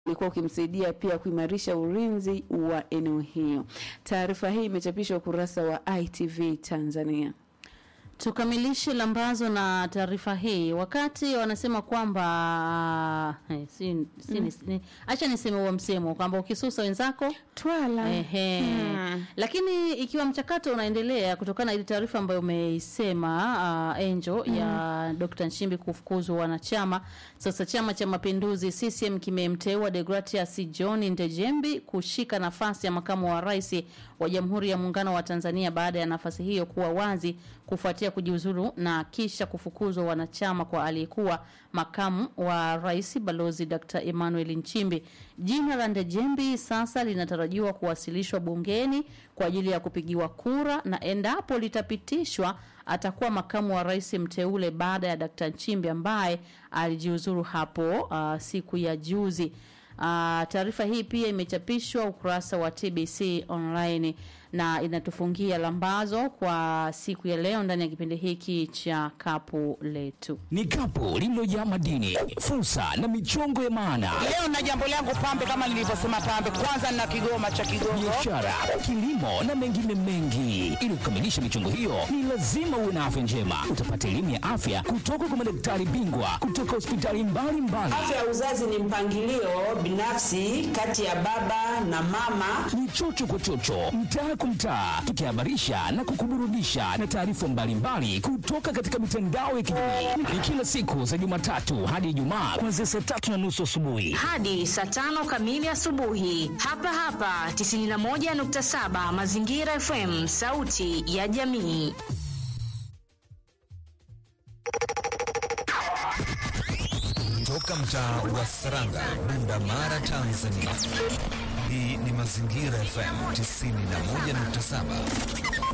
ulikuwa ukimsaidia pia kuimarisha ulinzi wa eneo hiyo. Taarifa hii imechapishwa ukurasa wa ITV Tanzania. Tukamilishe lambazo na taarifa hii. Wakati wanasema kwamba eh, si, si, mm. ni, acha niseme huo msemo kwamba ukisusa wenzako Twala. Ehe. Hmm. Lakini ikiwa mchakato unaendelea kutokana na ile taarifa ambayo umeisema uh, Angel ya Dr. Nchimbi kufukuzwa wanachama, sasa Chama cha Mapinduzi CCM kimemteua Deogratias John Ndejembi kushika nafasi ya makamu wa rais wa Jamhuri ya Muungano wa Tanzania baada ya nafasi hiyo kuwa wazi kufuatia kujiuzuru na kisha kufukuzwa wanachama kwa aliyekuwa makamu wa rais Balozi Dr. Emmanuel Nchimbi. Jina la Ndejembi sasa linatarajiwa kuwasilishwa bungeni kwa ajili ya kupigiwa kura na endapo litapitishwa atakuwa makamu wa rais mteule baada ya Dr. Nchimbi ambaye alijiuzuru hapo uh, siku ya juzi. Uh, taarifa hii pia imechapishwa ukurasa wa TBC online na inatufungia lambazo kwa siku ya leo ndani ya kipindi hiki cha kapu letu. Ni kapu lililojaa madini, fursa na michongo ya maana, Leo na jambo langu pambe, kama nilivyosema pambe, kwanza nina kigoma cha Kigongo. biashara, kilimo na mengine mengi. Ili kukamilisha michongo hiyo, ni lazima uwe na afya njema. Utapata elimu ya afya kutoka kwa madaktari bingwa kutoka hospitali mbalimbali. Afya ya uzazi ni mpangilio binafsi kati ya baba na mama. ni chocho kwa chocho, mtaa kwa mtaa, tukihabarisha na kukuburudisha na taarifa mbalimbali kutoka katika mitandao ya kijamii. Ni kila siku za Jumatatu hadi Ijumaa kuanzia saa tatu na nusu asubuhi. hadi saa tano kamili asubuhi hapa hapa 91.7 Mazingira FM, sauti ya jamii. Toka mtaa wa Saranga, Bunda Mara, Tanzania. Hii ni Mazingira FM 91.7.